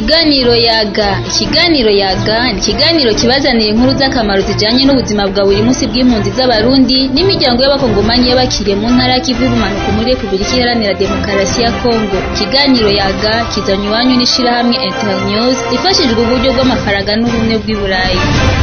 Ikiganiro yaga ikiganiro yaga ni ikiganiro kibazanira inkuru z'akamaro zijanye n'ubuzima bwa buri munsi bw'impunzi z'abarundi n'imiryango y'abakongomanyi y'abakiriye mu ntara y'ikivu y'ubumanuko muri Repubulika Iharanira Demokarasi ya Kongo ikiganiro yaga kizanywe iwanyu n'ishirahamwe Internews rifashijwe uburyo bw'amafaranga n'ubumwe bw'i Burayi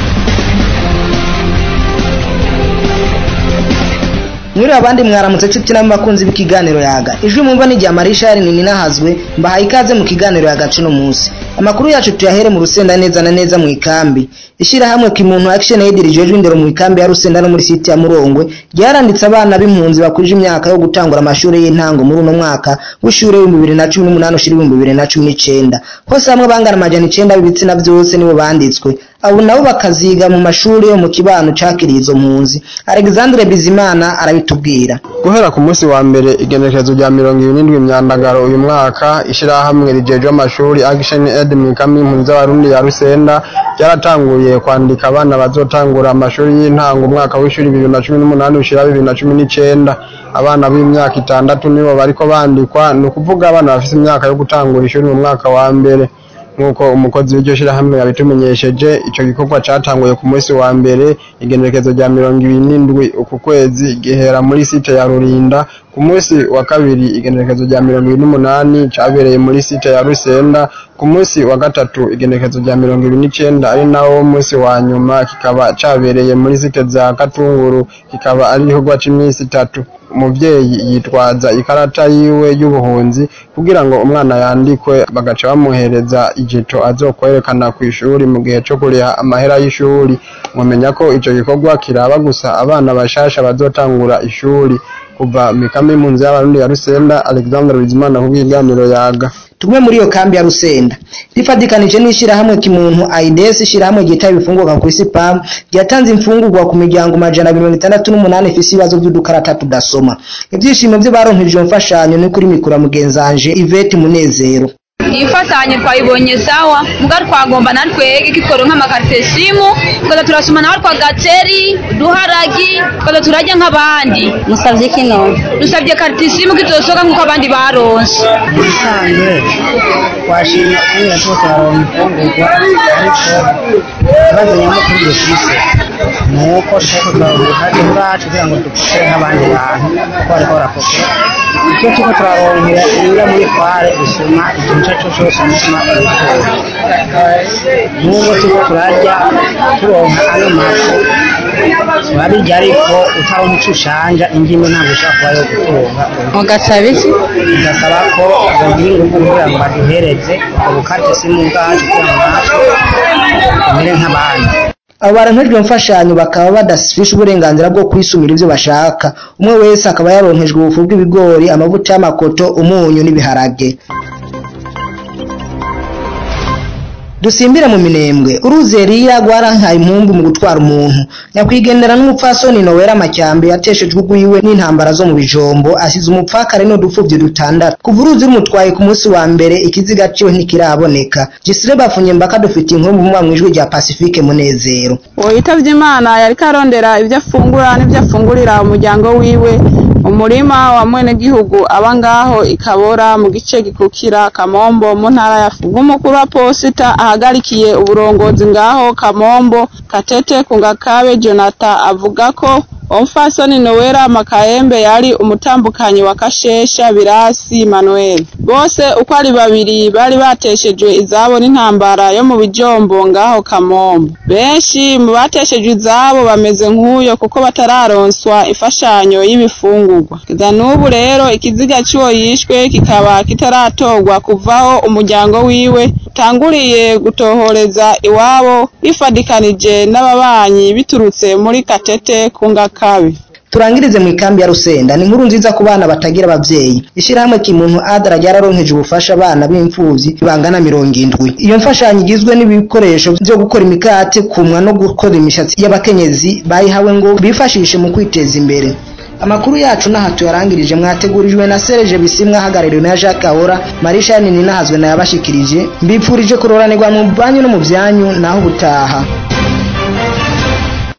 mwiriwe abandi mwaramutse nshuti n'abakunzi b'ikiganiro yaga ijwi mwumva ni rya marishari nini nahazwe mbahaye ikaze mu kiganiro yaga cuno munsi amakuru yacu tuyahere mu rusenda neza na neza mu ikambi ishyirahamwe kimuntu action aid rijejwe indero mu ikambi ya rusenda no muri site ya murongwe ryaranditse abana b'impunzi bakurije imyaka yo gutangura amashuri y'intango muri uno mwaka w'ishure w'ibihumbi bibiri na cumi n'umunani ushira ibihumbi bibiri na cumi n'icenda hose hamwe bangana amajana icenda b'ibitsina vyose nibo banditswe abo nabo bakaziga mu mashuri yo mu kibano cakiriye izo mpunzi alexandre bizimana arabitubwira guhera ku munsi wa mbere igenekerezo rya mirongo ibiri n'indwi myandagaro uyu mwaka ishirahamwe rijejwe amashuri action aid mu ikambi y'impunzi z'abarundi ya rusenda ryaratanguye kwandika abana bazotangura amashuri y'intango umwaka w'ishuri bibiri na cumi n'umunani ushira bibiri na cumi n'icenda abana b'imyaka itandatu nibo bariko bandikwa ni ukuvuga abana bafise imyaka yo gutangura ishuri mu mwaka wa mbere nk'uko umukozi w'iryo shirahamwe yabitumenyesheje ico gikorwa catanguye ku munsi wa mbere igenekerezo rya mirongo ibiri n'indwi uku kwezi gihera muri site ya rurinda ku munsi wa kabiri igenekerezo rya mirongo ibiri n'umunani cabereye muri site ya rusenda ku munsi wa gatatu igenekerezo rya mirongo ibiri n'icenda ari nawo munsi wa nyuma kikaba cabereye muri site za katunguru kikaba ari igikorwa c'imisi itatu umuvyeyi yitwaza ikarata yiwe y'ubuhunzi kugira ngo umwana yandikwe bagaca bamuhereza ijeto azokwerekana kw'ishuri mu gihe co kuriha amahera y'ishuri mumenya ko ico gikorwa kiraba gusa abana bashasha bazotangura ishuri kuva mikambi y'impunzi y'abarundi ya rusenda alexandre bizimana ku bw'iganiro yaga tumwe muri iyo kambi ya rusenda rifatikanije n'ishyirahamwe kimuntu aides ishyirahamwe ryita ibifungurwa ku isi pam ryatanze imfungurwa ku miryango majana mirongo itandatu n'umunani ifise ibibazo by'udukarata tudasoma ibyishimo byo baronkejwe mfashanyo ni kuri mikura mugenzanje ivete munezero iyi mfatanyo twayibonye sawa muga twagomba natwege kitworonka amakarite simu tukaza turasoma nawe twa gateri uduharagi tukaza turarya nk'abandi musavye kino dusabye karite simu kizosoka nk'uko abandi baronse ubusanzwe twashimye kubera ko turaronka imfungurwa ariko ikibazo nyamukuru dufise ni uko turiko turaronka ubushake bwacu kugira ngo dupokere nk'abandi bantu kuko bariko barapokera icyo turiko turaronkera iyo muri kware dusoma ikintu ico arico cose umutima wifuza n'ubwo turiko turarya turonka ano mafu turabirya ariko utaronka ico ushanja indimi ntabwo ushobora kuba yo gutunga mugasaba iki bigasaba ko bogira ingufu kugira ngo baduhereze ubwo bukate simu bwacu kugira ngo natwe tumere nk'abandi abo baronkejwe mfashanyo bakaba badafishe uburenganzira bwo kwisumira ivyo bashaka umwe wese akaba yaronkejwe ubufu bw'ibigori amavuta y'amakoto umunyu n'ibiharage dusimbire mu minembwe uruzi Eliya rwarankaye impumbu mu gutwara umuntu nyakwigendera n'umupfasoni Nowera Macyambe yateshejwe ugwiwe n'intambara zo mu bijombo asize umupfakare n'udupfuvyi dutandatu kuva uruzi rumutwaye ku munsi wa mbere ikiziga ciwe ntikiraboneka Gisire bafunye mbaka dufite inkuru mu mwijwi rya Pacifique Munezero uwo yitavye imana yariko arondera ivyo afungura n'ivyo afungurira umuryango wiwe umurima wa mwenegihugu aba ngaho ikabora mu gice gikukira kamombo mu ntara ya fugu umukuru wa posita ahagarikiye uburongozi ngaho kamombo katete kungakabe jonathan avuga ko umfasoni nowera makayembe yari umutambukanyi wa kashesha birasi manuel bose uko ari babiri bari bateshejwe izabo n'intambara yo mu bijombo ngaho kamombo benshi mu bateshejwe izabo bameze nk'uyo kuko batararonswa imfashanyo y'ibifungurwa kugeza n'ubu rero ikiziga cy'uwo yishwe kikaba kitaratorwa kuvaho umuryango wiwe utanguriye gutohoreza iwabo bifadikanije n'ababanyi biturutse muri katete kungakabe turangirize mu ikambi ya Rusenda ni inkuru nziza ku bana batagira abavyeyi ishyirahamwe kimuntu adara ryararonkeje ubufasha abana b'imfuvyi bangana mirongo indwi iyo mfashanyo igizwe n'ibikoresho vyo gukora imikate kumwa no gukora imishatsi y'abakenyezi bayihawe ngo bifashishe mu kwiteza imbere amakuru yacu n'aha tuyarangirije mwategurijwe na Serge Bisimwa ahagarariwe na Jacques Ahora Marisha Nini nahazwe na yabashikirije mbipfurije kuroranirwa mu banyu no mu vyanyu naho ubutaha